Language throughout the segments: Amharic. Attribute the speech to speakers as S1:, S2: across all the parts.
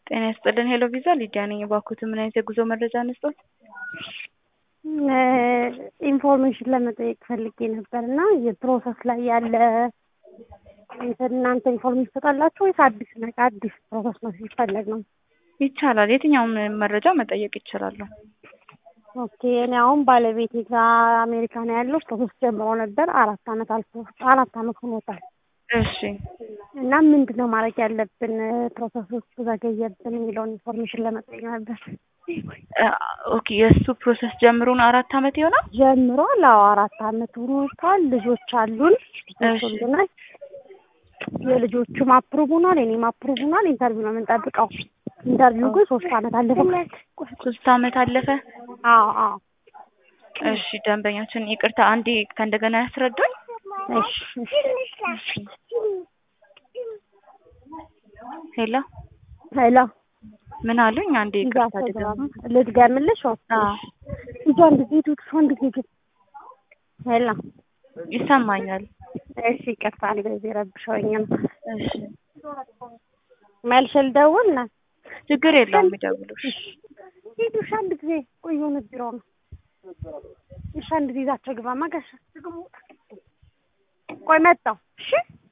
S1: ጤና ይስጥልን ሄሎ ቪዛ ሊዲያ ነኝ። እባክዎትን ምን አይነት የጉዞ መረጃ እንስጥዎት?
S2: ኢንፎርሜሽን ለመጠየቅ ፈልጌ ነበር እና የፕሮሰስ ላይ ያለ እንትን እናንተ ኢንፎርሜሽን ትሰጣላችሁ ወይስ አዲስ ነገር አዲስ ፕሮሰስ ነው ሲፈለግ ነው?
S1: ይቻላል። የትኛውም መረጃ መጠየቅ ይችላሉ።
S2: ኦኬ እኔ አሁን ባለቤቴ ጋር አሜሪካ ነው ያለው ፕሮሰስ ጀምሮ ነበር። አራት አመት አልፎ አራት አመት ሆኖታል።
S1: እሺ
S2: እና ምንድን ነው ማድረግ ያለብን ፕሮሰስ ውስጥ ዘገየብን የሚለውን ኢንፎርሜሽን ለመጠየቅ ነበር።
S1: ኦኬ የእሱ ፕሮሰስ ጀምሮን አራት አመት ይሆናል።
S2: ጀምሯል። አዎ አራት አመት ሆኖታል። ልጆች አሉን።
S1: እሺ
S2: ልጆች የልጆቹም አፕሩቭ ሆኗል። የኔም አፕሩቭ ሆኗል። ኢንተርቪው ነው የምንጠብቀው። ኢንተርቪው ግን ሶስት አመት አለፈው።
S1: ሶስት አመት አለፈ።
S2: አዎ አዎ
S1: እሺ ደንበኛችን ይቅርታ አንዴ ከእንደገና ያስረዱኝ።
S2: እሺ እሺ
S1: ሄሎ
S2: ሄሎ
S1: ምን አሉኝ? አንዴ ይቅርታ ድገም።
S2: ልድገምልሽ?
S1: አዎ
S2: እጇ እንደዚህ ሄዱ እንደዚህ ግን ሄሎ
S1: ይሰማኛል።
S2: እሺ ይቅርታ እንደዚህ ረብሸውኝ ነው።
S1: እሺ
S2: መልሼ ልደውል ና
S1: ችግር የለውም ይደውሉሽ።
S2: ሂዱ እሺ አንድ ጊዜ ቆይ የሆነ ቢሮ ነው እሺ አንድ ጊዜ ይዛቸው ግባ ማጋሻ ቆይ መጣሁ እሺ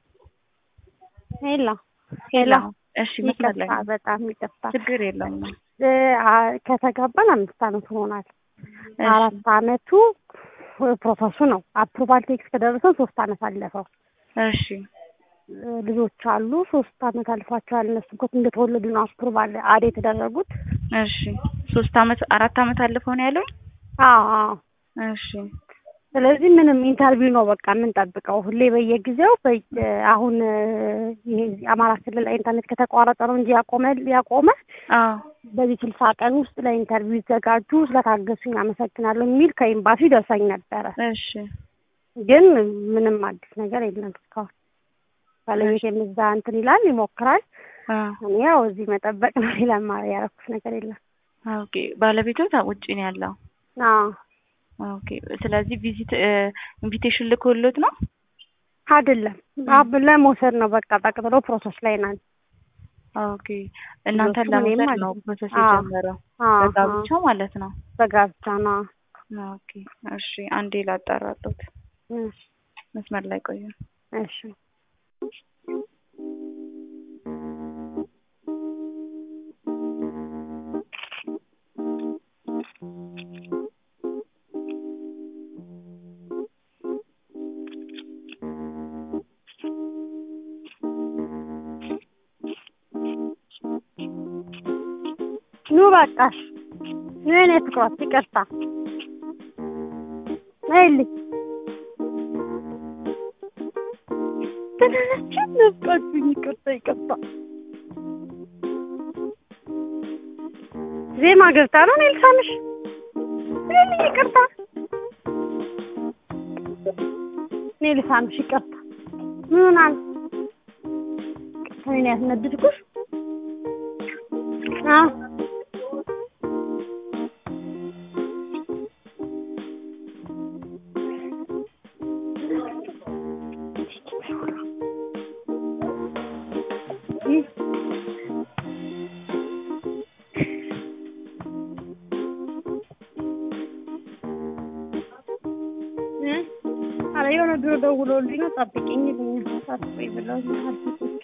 S2: ሄሎ ሄሎ
S1: እሺ መስመር ላይ
S2: ይቅርታ
S1: ነው።
S2: በጣም ይቅርታ
S1: ችግር የለውም።
S2: እ አ- ከተጋባን አምስት አመት ሆኗል
S1: እሺ
S2: አራት አመቱ ፕሮሰሱ ነው አፕሩቫል ቴክስ ከደረሰን ሶስት አመት አለፈው
S1: እሺ
S2: እ ልጆች አሉ ሶስት አመት አልፏቸዋል እነሱ እኮ እንደተወለዱ ነው አፕሩቫል አድ የተደረጉት
S1: እሺ ሶስት አመት አራት አመት አለፈው ነው ያለው።
S2: አዎ አዎ
S1: እሺ
S2: ስለዚህ ምንም ኢንተርቪው ነው በቃ የምንጠብቀው ሁሌ በየጊዜው በየ አሁን እ ይሄ አማራ ክልል ላይ ኢንተርኔት ከተቋረጠ ነው እንጂ ያቆመ ያቆመ
S1: አዎ
S2: በዚህ ስልሳ ቀን ውስጥ ለኢንተርቪው ይዘጋጁ ስለታገሱኝ አመሰግናለሁ የሚል ከኤምባሲ ደርሰኝ ነበረ
S1: እሺ
S2: ግን ምንም አዲስ ነገር የለም እስካሁን ባለቤቴም እዛ እንትን ይላል ይሞክራል
S1: አዎ
S2: እኔ ያው እዚህ መጠበቅ ነው ሌላ ማ- ያደረኩት ነገር የለም
S1: ኦኬ ባለቤቶ ውጭ ነው ያለው።
S2: አዎ
S1: ኦኬ ስለዚህ ቪዚት ኢንቪቴሽን ልኮሎት ነው።
S2: አይደለም አብ ለመውሰድ ነው በቃ ጠቅጥሎ ፕሮሰስ ላይ ናል
S1: ኦኬ እናንተን
S2: ልጆቹም እኔም
S1: ለመውሰድ ነው
S2: አለኝ።
S1: ፕሮሰስ
S2: አዎ።
S1: የጀመረው
S2: አዎ
S1: በጋብቻ ማለት ነው።
S2: በጋብቻ ነው
S1: ኦኬ እሺ አንዴ ላጣራሎት
S2: እሺ
S1: መስመር ላይ ቆዩ።
S2: እሺ ኑ በቃሽ ኑ የኔ ፍቅሮች ይቅርታ ነይልኝ ትንንችን ነፍቃችሁኝ ይቅርታ ይቅርታ ዜማ ገብታ ነው እኔ ልሳምሽ ነይልኝ ይቅርታ እኔ ልሳምሽ ይቅርታ ምን ሆናል እኔን ያስነድድኩሽ አዎ እ ኧረ የሆነ ቢሮ ደውሎልኝ ነው ጠብቂኝ ይሉኛል። ጠብቂኝ ብለውኝ አልኩት።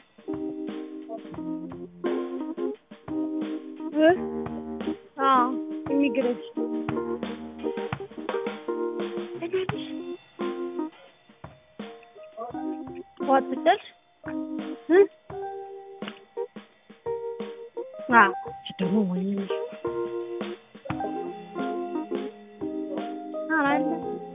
S2: እ አዎ ኢሚግሬሽን ዋት ብትደርስ እ አዎ ደግሞ ወይኔ ኧረ አለ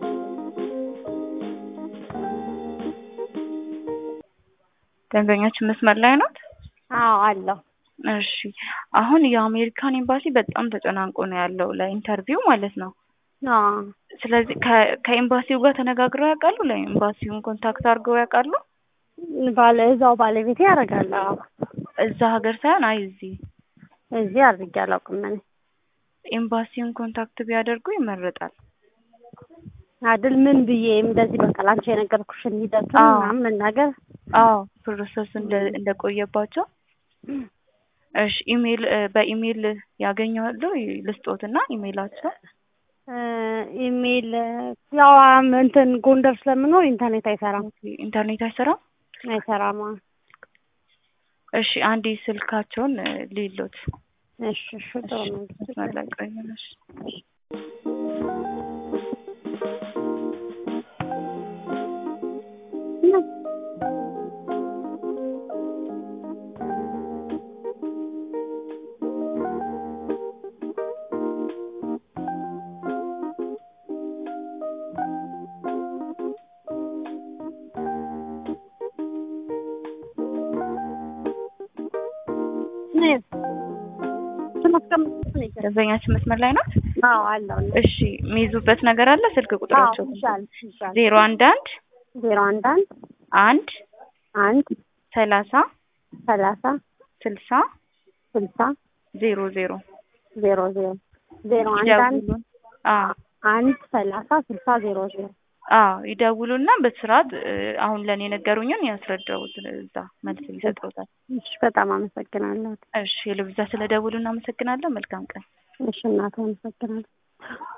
S1: ደንበኛችን መስመር ላይ ናት።
S2: አዎ አለው
S1: እሺ አሁን የአሜሪካን ኤምባሲ በጣም ተጨናንቆ ነው ያለው ለኢንተርቪው ማለት ነው።
S2: አዎ
S1: ስለዚህ ከ- ከኤምባሲው ጋር ተነጋግረው ያውቃሉ? ለኤምባሲውን ኮንታክት አድርገው ያውቃሉ?
S2: ባለ እዛው ባለቤቴ ያደርጋል። አዎ
S1: እዛ ሀገር ሳይሆን አይ እዚህ
S2: እዚህ አድርጌ አላውቅም እኔ
S1: ኤምባሲውን ኮንታክት ቢያደርጉ ይመረጣል።
S2: አይደል ምን ብዬ እንደዚህ በቃ ላንቺ የነገርኩሽን ሂደቱን
S1: አዎ።
S2: ምናምን መናገር
S1: አዎ ፕሮሰስ እንደ እንደቆየባቸው እሺ ኢሜል እ በኢሜል ያገኘዋሉ ልስጦትና ኢሜላቸው
S2: እ ኢሜል ያው አም እንትን ጎንደር ስለምኖር ኢንተርኔት አይሰራም
S1: ኢንተርኔት አይሰራም።
S2: አይሰራም። አዎ።
S1: እሺ አንዴ ስልካቸውን እ ሊሎት
S2: እሺ እሺ ጥሩ ነው።
S1: መስመር ላይ ቆዩ። እሺ ደንበኛችን መስመር ላይ ናት።
S2: አዎ አለው።
S1: እሺ የሚይዙበት ነገር አለ። ስልክ ቁጥራቸው
S2: ይሻል ይሻል
S1: ዜሮ አንድ አንድ
S2: ዜሮ አንድ አንድ
S1: አንድ
S2: አንድ
S1: ሰላሳ
S2: ሰላሳ
S1: ስልሳ
S2: ስልሳ
S1: ዜሮ ዜሮ
S2: ዜሮ ዜሮ ዜሮ አንድ አንድ
S1: ይደውሉን። አዎ
S2: አንድ ሰላሳ ስልሳ ዜሮ ዜሮ
S1: አዎ ይደውሉና በስርዓት እ አሁን ለእኔ የነገሩኝን ያስረዳውት እዛ መልስ ይሰጡታል።
S2: እሺ በጣም አመሰግናለሁ።
S1: እሺ ለብዛ ስለ ደውሉ እናመሰግናለን። መልካም ቀን።
S2: እሺ እናቴ አመሰግናለሁ።